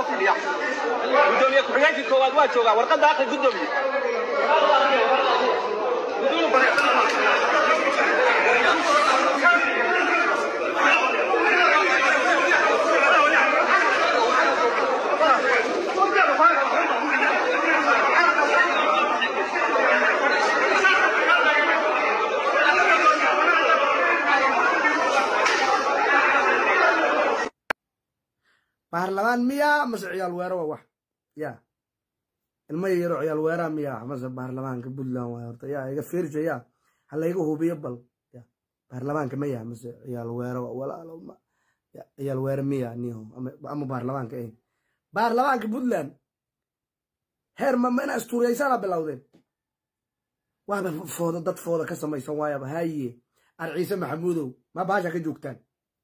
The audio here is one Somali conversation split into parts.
noo fadhiya gudoomiye ku-xigeenkii koowaad waa joogaa warqadda aqri gudoomiye baarlamaan miyaa mase ciyaal weero waa wax ya ilma yaro ciyaal weeraa miyaa mase baarlamaanka puntland waay horta ya iga fiirja ya ha layga hubiyo bal ya baarlamaanka maya mase ciyaal weero waa walaalo ma ya ciyaal weere miya niho ama- ama baarlamaanka eh baarlamaanka puntland heer ma ma ina istuuriyaysaana bilowdeen waaba fooda dad fooda ka samaysan waayaba haye ar ciise maxamuudow ma baasha ka joogtaan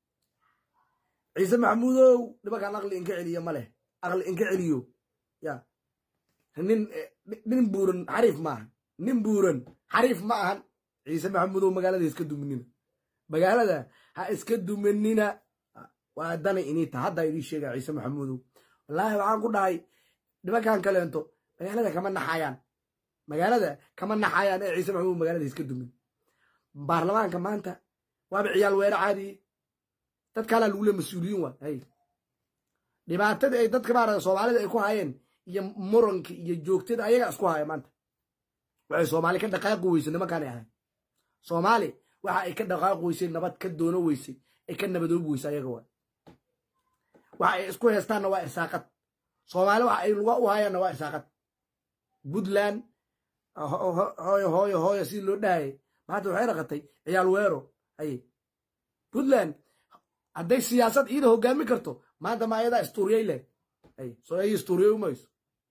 ciise maxamuudow nimankaan aqli inka celiyo ma leh aqli inka celiyo ya nin eh, nin buuran xariif ma ahan nin buuran xariif ma ahan ciise maxamuudow magaalada ha iska duminina magaalada ha iska duminina waa dana inita hadda idii sheega ciise maxamuudow wallaahi waxaan ku dhahay nimankan kaleento magaalada kama naxayaan magaalada kama naxayaan ee ciise maxamuud magaalada ha iska dumin baarlamaanka maanta waaba ciyaal weere caadiye dad kalaa lagu le mas-uuliyiin waa hay dhibaatadii ay dadka maarata soomaalida ay ku hayeen iyo muranka iyo joogtada ayaga isku haya maanta waxay soomaali ka dhaqaaqi weysay nimankaanay ahayn soomaali waxa ay ka dhaqaaqi weysay nabad ka doono weysay ay ka nabadoobi weysay ayaga waa waxa ay isku heestaanna waa irsaaqad soomaali waxa ay luga u hayaanna waa irsaaqad puntland ho- ho- hooyo hooyo hooyo sidii loo dhahayay maanta waxay raqatay ciyaal weero haye puntland hadday siyaasad iida hogaami karto maanta ma ayadaa istuuriyay leh ay soo ay istuuriyay umayso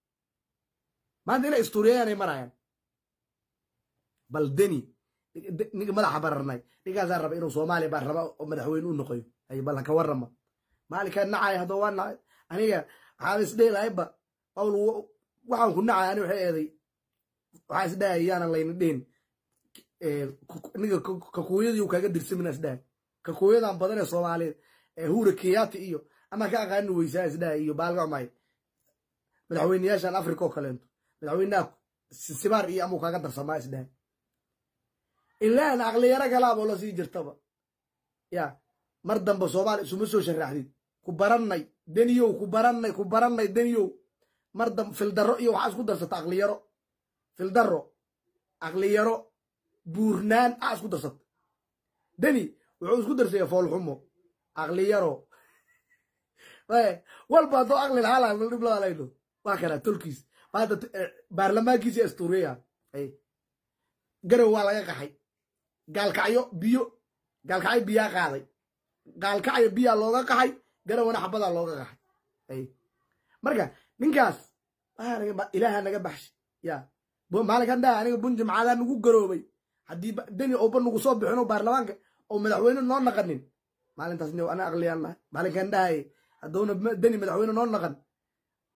maanta inay istuuriyayaanay marayaan bal deni ninka madaxa bararnay ninkaasaa raba inuu soomaaliya baa raba oo madaxweyne u noqoyo ay bal haka warrama maalinkaa nacay haddoo waa nacay aniga waxaan isdheelahayba qawl waxaan ku nacay ani waxay eeday waxaa isdhahay yaanan layna dhihin ninka kakuuyadii kaaga dirsamina isdhahay kakuuyadan badan ee soomaaliyeed ee huura kenyaati iyo ama ka aqaani weysaa isdhahay iyo baalgacmay madaxweyneyaashan africa oo kaleento madaxweynaha sibaar iyo amuu kaaga darsamaa isdhahay ilaan aqliyaro kalaaboo la sii jirtaba ya mar dambe soomaali isuma soo sharaxdid ku barannay deniyow ku barannay ku barannay deniyow mar dambe fildarro iyo waxaa isku darsata aqliyaro fildarro aqliyaro buurnaan aa isku darsata deni wuxuu isku darsaya foolxumo aqliyaro walba haddoo aqli lahaa dhib laalayno waa kana tolkiis maanta baarlamaankiisi astuuriya garow waa laga qaxay gaalkacyo biyo gaalkacyo biyaa qaaday gaalkacyo biyaa looga qaxay garowna xabadaa looga qaxay marka ninkaas ilaaha naga baxshay ya maalinkan dhaha aniga bunji macaadaa nagu garoobay haddii deni oba nagu soo bixino baarlamaanka oo madaxweyne noo naqanin maalintaas ana aqliyaan nahay maalinkan dhahay hadduuna deni madaxweyne noo naqan